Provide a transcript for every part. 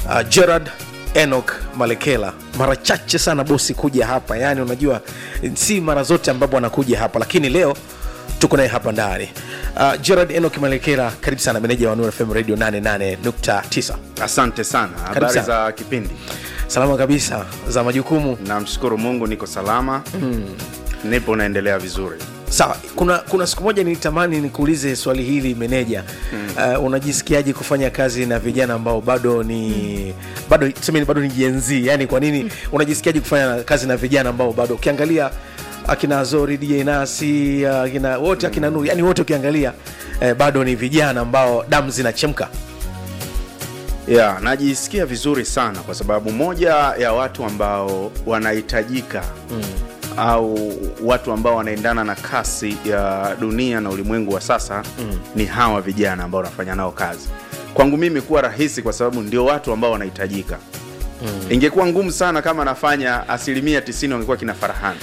uh, gerard enok malekela mara chache sana bosi kuja hapa yaani unajua si mara zote ambapo anakuja hapa lakini leo tuko naye hapa ndani uh, gerard enok malekela karibu sana meneja wa Nuru fm radio 88.9 asante sana habari sana. za kipindi salama kabisa za majukumu namshukuru mungu niko salama mm. nipo naendelea vizuri sawa kuna kuna siku moja nilitamani nikuulize swali hili meneja mm. uh, unajisikiaje kufanya kazi na vijana ambao bado ni mm. bado tuseme bado ni jenzi yani kwa nini mm. unajisikiaje kufanya kazi na vijana ambao bado ukiangalia akina zori dj nasi akina wote akina nuru yani wote ukiangalia eh, bado ni vijana ambao damu zinachemka ya najisikia vizuri sana kwa sababu moja ya watu ambao wanahitajika mm. au watu ambao wanaendana na kasi ya dunia na ulimwengu wa sasa mm. ni hawa vijana ambao wanafanya nao kazi kwangu mimi kuwa rahisi kwa sababu ndio watu ambao wanahitajika mm. ingekuwa ngumu sana kama nafanya asilimia 90 wangekuwa kina farahani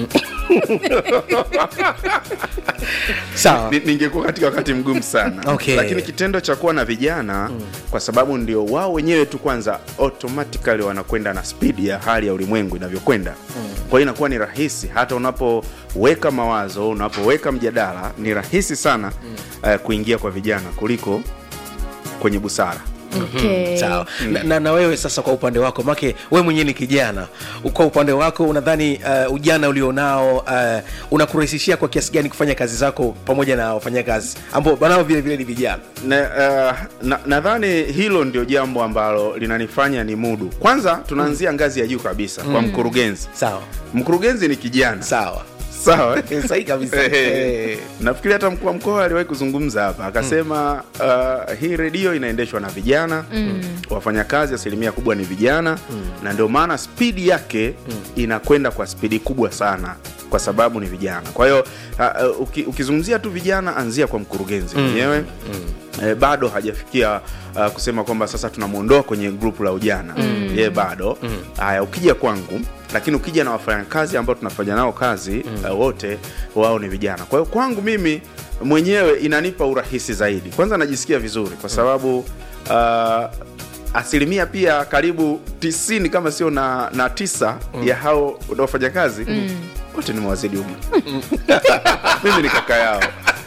sawa Ni- ningekuwa katika wakati mgumu sana Okay. lakini kitendo cha kuwa na vijana mm. kwa sababu ndio wao wenyewe tu kwanza automatically wanakwenda na spidi ya hali ya ulimwengu inavyokwenda mm. kwa hiyo inakuwa ni rahisi hata unapoweka mawazo unapoweka mjadala ni rahisi sana mm. uh, kuingia kwa vijana kuliko kwenye busara Okay. sawa na, na, na wewe sasa kwa upande wako make wewe mwenyewe ni kijana kwa upande wako unadhani uh, ujana ulionao uh, unakurahisishia kwa kiasi gani kufanya kazi zako pamoja na wafanyakazi ambao nao vile vile ni vijana nadhani uh, na, nadhani hilo ndio jambo ambalo linanifanya ni mudu kwanza tunaanzia ngazi ya juu kabisa kwa mkurugenzi sawa mkurugenzi ni kijana sawa sawa sahi kabisa Eh, nafikiri hata mkuu wa mkoa aliwahi kuzungumza hapa akasema uh, hii redio inaendeshwa na vijana mm. wafanyakazi asilimia kubwa ni vijana mm. na ndio maana spidi yake mm. inakwenda kwa spidi kubwa sana kwa sababu ni vijana kwa hiyo uh, uh, uki, ukizungumzia tu vijana anzia kwa mkurugenzi mwenyewe mm. Eh, bado hajafikia uh, kusema kwamba sasa tunamwondoa kwenye grupu la ujana mm. ye bado haya ukija kwangu lakini ukija na wafanyakazi ambao tunafanya nao kazi mm. uh, wote wao ni vijana kwa hiyo kwangu mimi mwenyewe inanipa urahisi zaidi kwanza najisikia vizuri kwa sababu uh, asilimia pia karibu tisini kama sio na, na tisa mm. ya hao wafanya kazi mm. wote ni mawazidi umri mimi ni kaka yao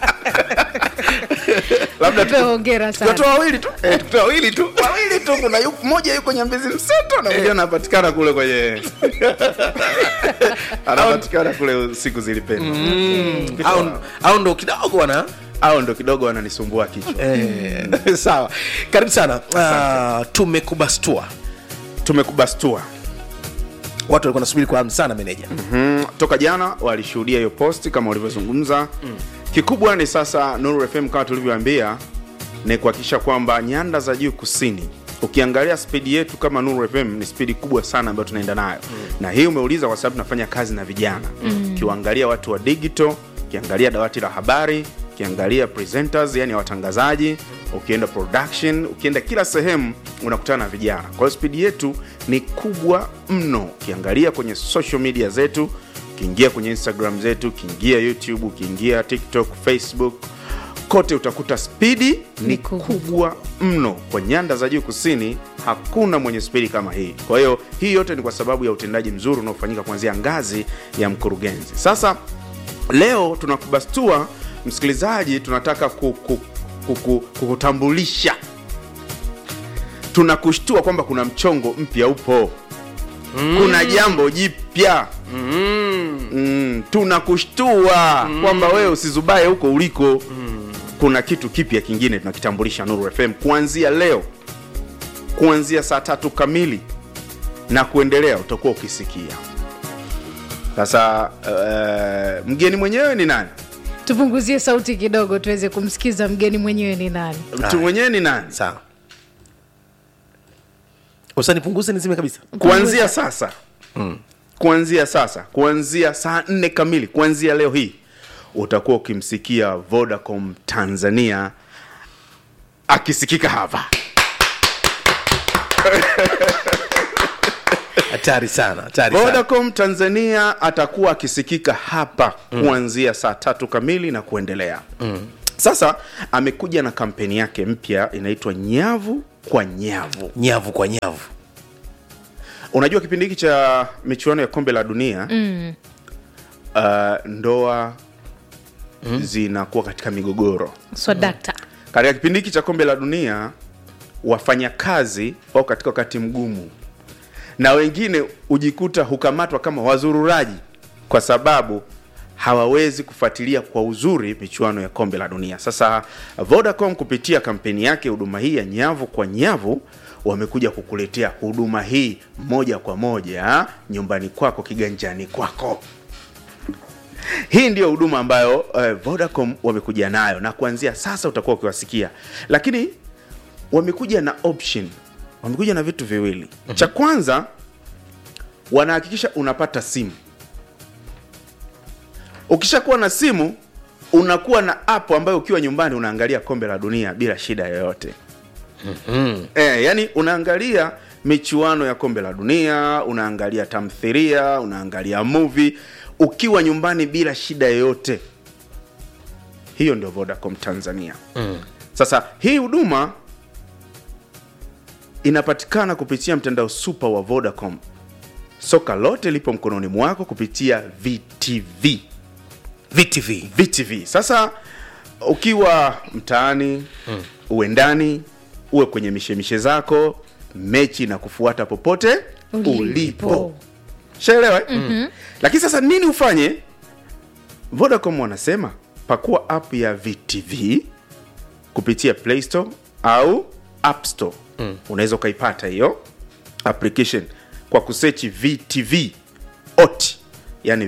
labda Tupe hongera sana. tutoa wawili tu eh, tutoa wawili tu wawili tu kuna yu, mmoja yuko nyambezi mseto na mwingine anapatikana kule kwenye anapatikana kule siku zilipenda au, au ndo kidogo wana au ndo kidogo wananisumbua kichwa eh, sawa karibu sana uh, tumekubastua tumekubastua watu walikuwa nasubiri kwa hamu sana meneja mm, toka jana walishuhudia hiyo posti kama ulivyozungumza mm. kikubwa ni sasa nuru fm kama tulivyoambia ni kuhakikisha kwamba nyanda za juu kusini ukiangalia spidi yetu kama nuru fm ni spidi kubwa sana ambayo tunaenda nayo mm. na hii umeuliza kwa sababu tunafanya kazi na vijana ukiwaangalia watu wa digital ukiangalia dawati la habari ukiangalia presenters yani watangazaji ukienda production ukienda kila sehemu unakutana na vijana kwa hiyo spidi yetu ni kubwa mno ukiangalia kwenye social media zetu ukiingia kwenye instagram zetu ukiingia youtube ukiingia tiktok facebook kote utakuta spidi ni kubwa. kubwa mno kwa nyanda za juu kusini hakuna mwenye spidi kama hii kwa hiyo hii yote ni kwa sababu ya utendaji mzuri unaofanyika kuanzia ngazi ya mkurugenzi sasa leo tunakubastua msikilizaji tunataka kuku, kuku, kukutambulisha tunakushtua kwamba kuna mchongo mpya upo mm. kuna jambo jipya mm. mm, tunakushtua mm. kwamba wewe usizubae huko uliko mm. kuna kitu kipya kingine tunakitambulisha nuru fm kuanzia leo kuanzia saa tatu kamili na kuendelea utakuwa ukisikia sasa uh, mgeni mwenyewe ni nani tupunguzie sauti kidogo tuweze kumsikiza mgeni mwenyewe ni nani mtu mwenyewe ni nani sawa usanipunguze nizime kabisa kuanzia sasa mm. kuanzia sasa kuanzia saa nne kamili kuanzia leo hii utakuwa ukimsikia vodacom tanzania akisikika hapa hatari sana hatari sana vodacom tanzania atakuwa akisikika hapa kuanzia saa tatu kamili na kuendelea mm. sasa amekuja na kampeni yake mpya inaitwa nyavu kwa nyavu nyavu kwa nyavu unajua kipindi hiki cha michuano ya kombe la dunia mm. uh, ndoa mm. zinakuwa katika migogoro swadakta katika kipindi hiki cha kombe la dunia wafanyakazi wao katika wakati mgumu na wengine hujikuta hukamatwa kama wazururaji kwa sababu hawawezi kufuatilia kwa uzuri michuano ya kombe la dunia sasa vodacom kupitia kampeni yake huduma hii ya nyavu kwa nyavu wamekuja kukuletea huduma hii moja kwa moja nyumbani kwako kiganjani kwako hii ndiyo huduma ambayo uh, vodacom wamekuja nayo na kuanzia sasa utakuwa ukiwasikia lakini wamekuja na option wamekuja na vitu viwili mm-hmm. cha kwanza wanahakikisha unapata simu ukishakuwa na simu unakuwa na app ambayo ukiwa nyumbani unaangalia kombe la dunia bila shida yoyote mm-hmm. e, yani unaangalia michuano ya kombe la dunia unaangalia tamthiria unaangalia movie ukiwa nyumbani bila shida yoyote hiyo ndio vodacom tanzania mm. sasa hii huduma inapatikana kupitia mtandao super wa vodacom soka lote lipo mkononi mwako kupitia vtv vtv vtv sasa ukiwa mtaani mm. uwe ndani uwe kwenye mishemishe zako mechi na kufuata popote Ulipo. ulipo shaelewa mm-hmm. lakini sasa nini ufanye vodacom wanasema pakua app ya vtv kupitia play store au app store mm. unaweza ukaipata hiyo application kwa kusechi vtv ot yani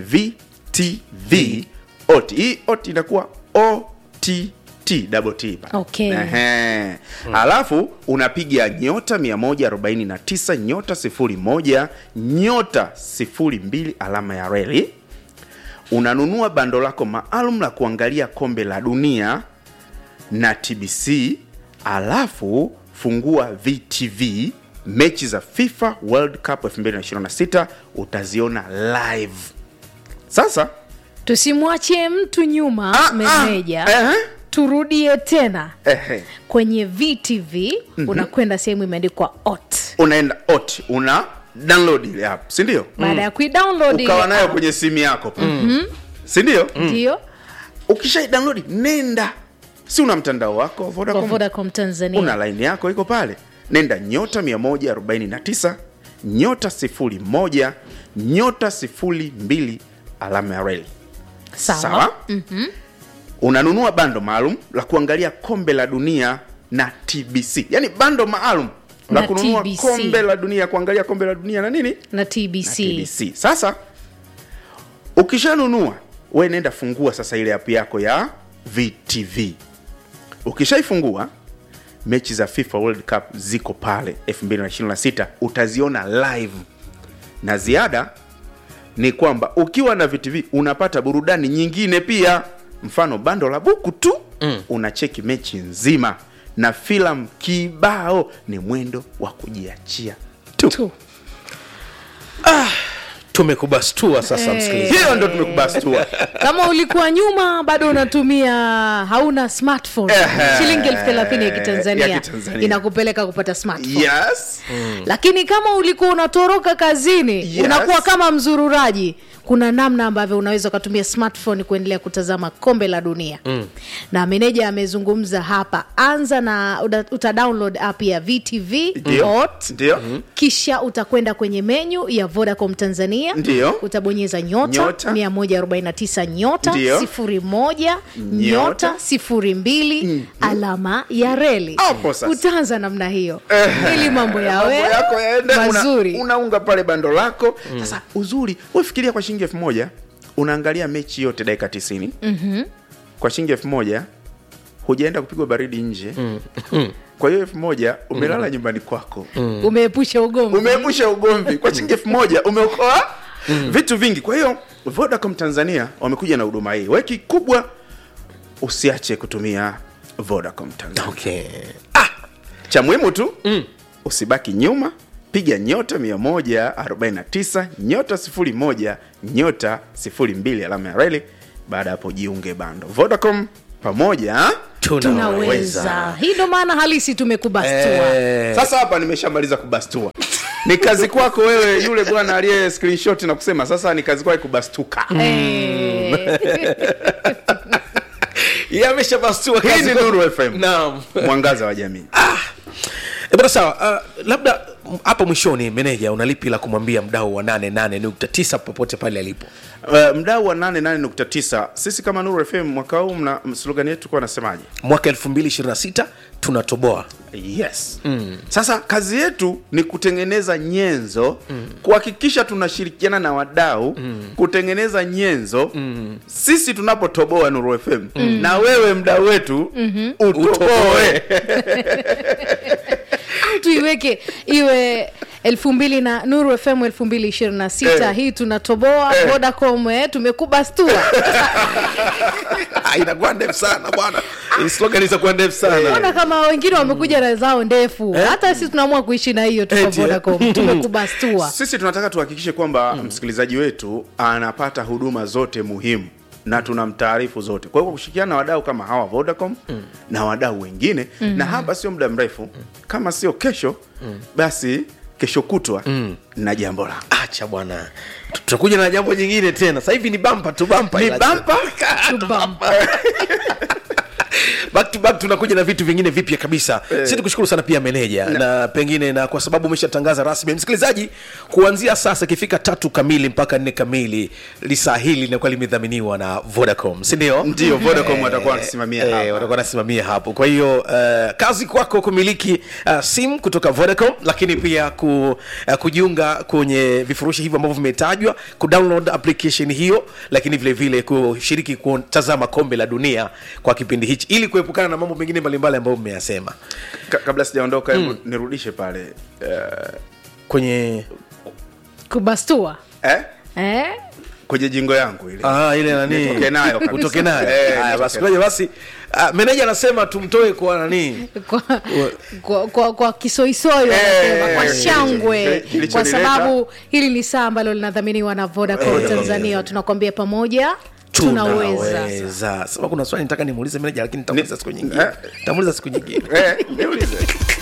vtv ot hii ot inakuwa ott double t pale. Okay. Ehe. alafu unapiga nyota 149 nyota 01 nyota 02 alama ya reli unanunua bando lako maalum la kuangalia kombe la dunia na tbc alafu fungua vtv mechi za fifa world cup 2026 utaziona live sasa tusimwachie mtu nyuma ah, meneja ah, ehe, turudie tena ehe. kwenye vtv mm-hmm. unakwenda sehemu imeandikwa ot unaenda ot una download ile app sindio baada ya kuidownload ile ukawa nayo app, kwenye simu yako mm-hmm. sindio ndio ukishai download nenda si una mtandao wako wa kwa vodacom vodacom tanzania una laini yako iko pale nenda nyota 149 nyota 01 nyota 02 alama ya reli sawa, mm-hmm. unanunua bando maalum la kuangalia kombe la dunia na tbc yaani bando maalum la Na kununua TBC. kombe la dunia kuangalia kombe la dunia na nini na tbc, na tbc sasa ukishanunua we nenda fungua sasa ile app yako ya vtv ukishaifungua mechi za fifa world cup ziko pale 226 utaziona live na ziada ni kwamba ukiwa na vtv unapata burudani nyingine pia mfano bando la buku tu mm. unacheki mechi nzima na filamu kibao ni mwendo wa kujiachia tu, tu tumekubastua sasa Eh. msikilizaji hiyo ndo tumekubastua kama ulikuwa nyuma bado unatumia hauna smartphone Ehe. shilingi elfu thelathini ya kitanzania Ya kitanzania. inakupeleka kupata smartphone yes lakini kama ulikuwa unatoroka kazini Yes. unakuwa kama mzururaji kuna namna ambavyo unaweza ukatumia smartphone kuendelea kutazama kombe la dunia mm. na meneja amezungumza hapa anza na uta, uta download app ya vtv Ndio. Hot. Ndio. kisha utakwenda kwenye menyu ya vodacom tanzania Ndio. utabonyeza nyota, Nyota. 149 nyota Ndio. 01 nyota Nyota. 02 alama ya reli Hapo sasa. utaanza namna hiyo ili mambo yawe mambo yako yaende mazuri una, unaunga pale bando lako sasa uzuri wefikiria kwa shilingi elfu moja unaangalia mechi yote dakika tisini mm-hmm. kwa shilingi elfu moja hujaenda kupigwa baridi nje kwa hiyo elfu moja umelala nyumbani kwako umeepusha ugomvi umeepusha ugomvi kwa shilingi elfu moja umeokoa vitu vingi kwa hiyo vodacom tanzania wamekuja na huduma hii weki kubwa usiache kutumia vodacom tanzania okay. cha muhimu tu mm. usibaki nyuma piga nyota 149 nyota 01 nyota 02 alama ya reli baada ya hapo jiunge bando vodacom pamoja tunaweza hii ndo maana halisi tumekubastua Eh, sasa hapa nimeshamaliza kubastua ni kazi kwako wewe yule bwana aliye screenshot na kusema sasa ni kazi kwake kubastuka Eh. yeye ameshabastua hii kazi ni kwa- nuru fm Naam. mwangaza wa jamii Eh, bwana sawa uh, labda m- hapo mwishoni meneja unalipi la kumwambia mdau wa 88.9 popote pale alipo uh, mdau wa 88.9 sisi kama nuru fm mwaka huu mna slogan yetu kuwa nasemaje mwaka 2026 tunatoboa yes mm. sasa kazi yetu ni kutengeneza nyenzo mm. kuhakikisha tunashirikiana na wadau mm. kutengeneza nyenzo mm. sisi tunapotoboa nuru fm mm. na wewe mdau wetu mm-hmm. utoboe au tuiweke iwe elfu mbili na nuru fm elfu mbili ishirini na sita Eh. hii tunatoboa Eh. vodacom eh, tumekubastua Ah, inakuwa ndefu sana bwana Hii slogan itakuwa ndefu sana ona kama wengine wamekuja na zao ndefu hata sisi tunaamua kuishi na hiyo tuko Eti, eh. vodacom tumekubastua sisi tunataka tuhakikishe kwamba mm. msikilizaji wetu anapata huduma zote muhimu na tunamtaarifu zote kwa hiyo kwa kushirikiana na wadau kama hawa vodacom mm. na wadau wengine mm. na hapa sio muda mrefu mm. kama sio kesho mm. basi kesho kutwa mm. na jambo la acha bwana tutakuja na jambo jingine tena sasa hivi ni bampa tu bampa Ni ila- bumper? Tu bumper. back to back tunakuja na vitu vingine vipya kabisa eh. si tukushukuru sana pia meneja na, na pengine na kwa sababu umeshatangaza rasmi msikilizaji kuanzia sasa ikifika tatu kamili mpaka nne kamili lisaa hili linakuwa limedhaminiwa na vodacom sindio ndio vodacom watakuwa wanasimamia Eh, hapa. watakuwa wanasimamia hapo kwa hiyo uh, kazi kwako kumiliki uh, simu kutoka vodacom lakini pia ku, uh, kujiunga kwenye vifurushi hivyo ambavyo vimetajwa kudownload application hiyo lakini vile vile kushiriki kutazama kombe la dunia kwa kipindi hichi ili kuepukana na mambo mengine mbalimbali ambayo mmeyasema Ka- kabla sijaondoka hebu nirudishe pale uh, kwenye kubastua eh? eh? kwenye jingo yangu ile ah, ile nani Nitoke nayo kabisa. utoke nayo Eh, haya nitoke basi nayo. ngoja basi uh, meneja anasema tumtoe kwa nani kwa, kwa, kwa, kwa kisoisoi Eh, wanasema kwa eh, shangwe kilichonileta- kwa sababu hili ni saa ambalo linadhaminiwa na vodacom tanzania tunakwambia pamoja tunaweza tunaweza sema kuna swali nitaka nimuulize meneja lakini nitamuuliza siku nyingine eh. nitamuuliza siku nyingine eh, niulize